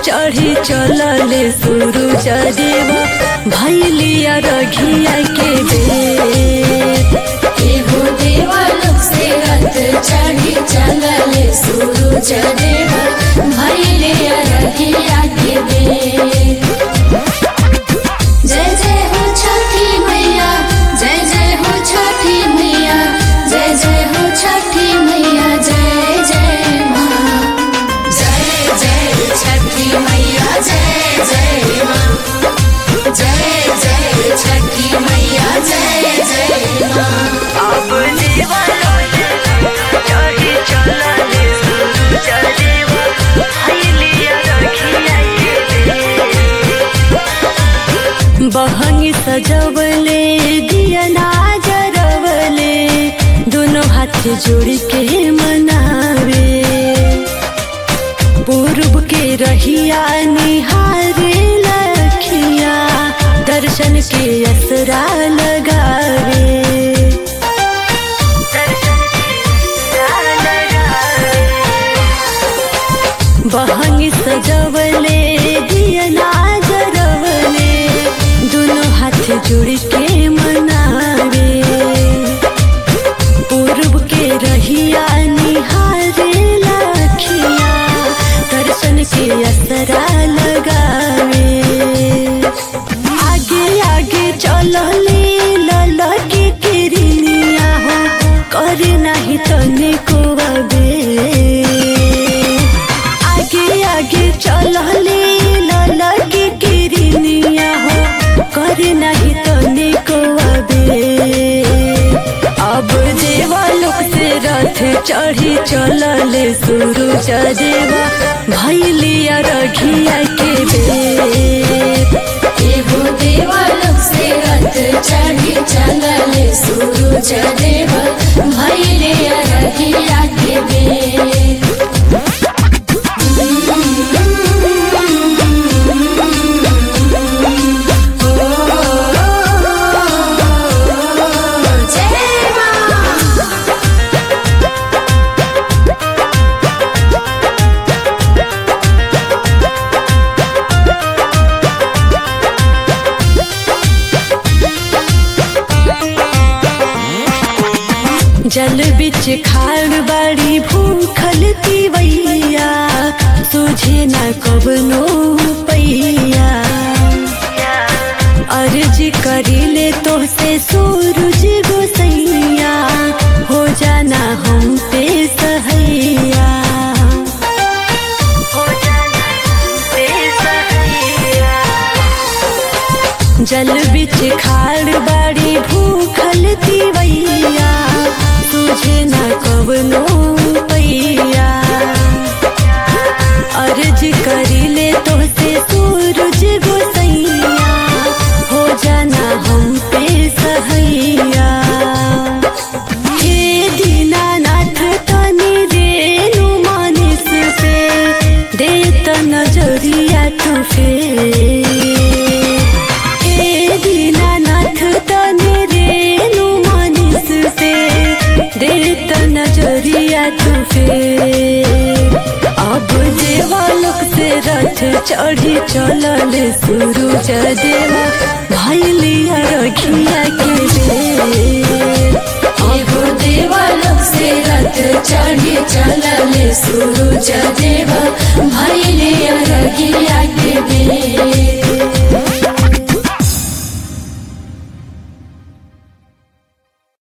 चढ़ी चलले सूरज देवा भैलिया रघिया के बेर एहो देवालोक से रथ चढ़ी चलले सूरज देवा भैले अरघिया के बेर जय जय हो छठी मैया जय जय हो छठी मैया जय जय हो छठी मैया जय जय माँ जय जय छठी मैया जय जय माँ जय जय छठी मैया जय जय माँ अब देवा चढ़ी चलले सूरज देवा भैलिया रघिया के बेर बहंगी सजवले दिया जरवले दोनों हाथ जोड़ के मनावे पूर्व के रहिया निहारे लखिया दर्शन के असरा लगावे बहंगी सजवले दिया जरवले दोनों हाथ जोड़ के मनावे पूर्व के रहिया निहारे लखिया दर्शन के असरा लगावे आगे आगे चलले ललके किरनिया हो करे नाही तने को आगे आगे चलले ललके किरनिया हो करे नाही तने को अब देवालोक से रथ चढ़ी चलले सूरज देवा भैलिया रघिया के बेर एहो देवालोक से रथ चढ़ी चलले सूरज देवा भैले अरघिया के बेर जय माँ जल बिच खाड़ बाड़ी भूखल तिवैया तुझे न कबनो पैया अर्ज करिले तो से सूरज गोसैया हो जाना हम पे सहैया हो जाना हम पे सहैया जल बिच खाड़ बाड़ी भूखल तिवैया तुझे न कवनो पैया अर्ज करिले तो से सूरज गोसैया हो जाना हम पे सहैया हे दीनानाथ तनी रेणु मानिस पे दे त नजरिया तू फेर हे दीनानाथ तने रेणु मानिस से दे त नजरिया तू फेर अब देवालोक से रथ चढ़ी चलले सूरज देवा भैलिया रखिया के बेर एहो देवालोक से रथ चढ़ी चलले सूरज देवा